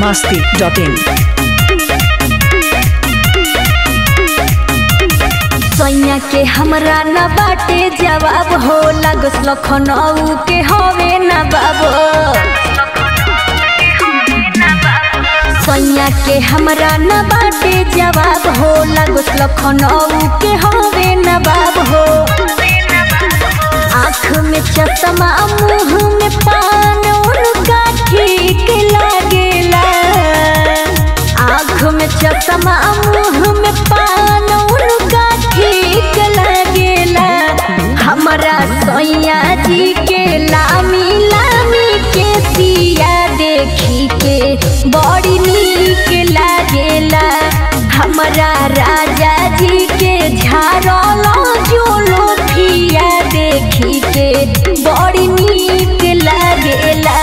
masti.in. सैया के हमरा न बाटे जवाब हो लागस लखनऊ के हवे न बाबो सैया के हमरा न बाटे जवाब हो लागस लखनऊ के हवे न बाब हो आँख में चश्मा मुँह में पान उनका ठीक लागेला आँख में चश्मा मुँह में पान उनका ठीक लागेला हमरा सैया जी के लामी लामी के सिया देखी के बड़ी नीक लागेला हमरा राजा जी के झारल जोलो फिया देखी के बड़ी नीक लागेला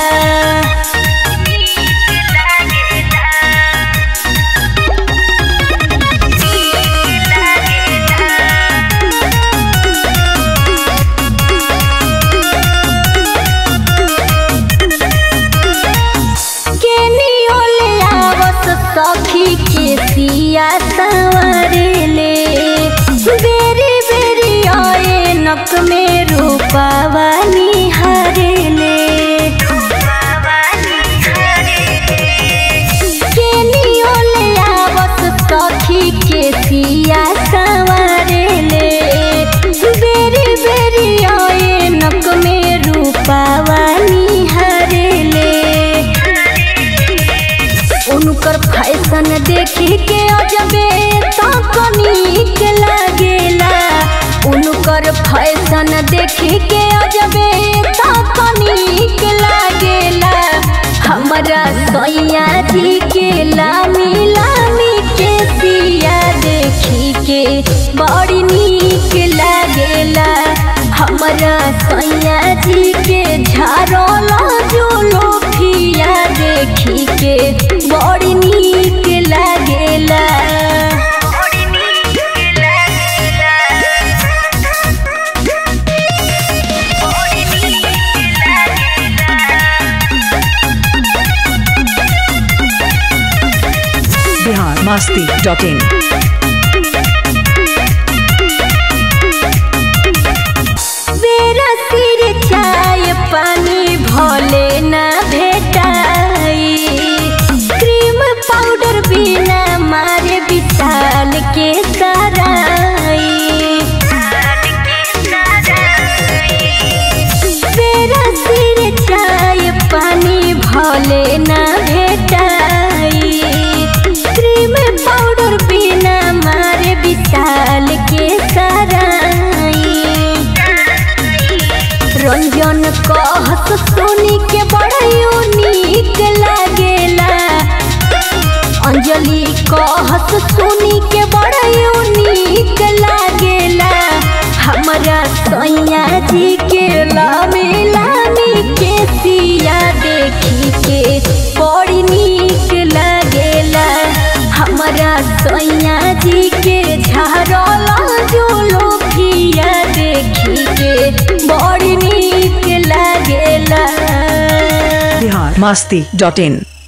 केनियो ले आवस सखी के सिया सवारेले बेरी बेरी आए नक में रूपावा निहारेले केनियो ले आवस सखी के सिया सवारेले बेरी बेरी आए नक में रूपावा निहारेले उनकर फैशन देखी के अजबे तकनीक लागेला उनकर फैशन देखी के अजबे तकनीक लागेला हमरा सैया जी के लामी लामी के सिया देखी के बड़ी नीक लागेला हमरा सैया जी के झारल जोलो फिया देखी के बड़ी नीक लागेला Bihar masti.in. बेरा सिर चाय पानी भोले ना भेटाई क्रीम पाउडर बिना मारे विशाल के सराई बेरा सिर चाय पानी भोले ना भेटाई क्रीम पाउडर बिना मारे विशाल के सराई रंजन कहत सोनी के बड़ा नीक लागेला अंजलि कहत सोनी के बड़ा नीक लागेला हमरा सैया जी के लामी लामी के सिया देखी के बड़ी नीक लागेला हमरा सैया जी के झारल जोलो फिया देखी के बड़ी नीक लागेला Bihar masti.in.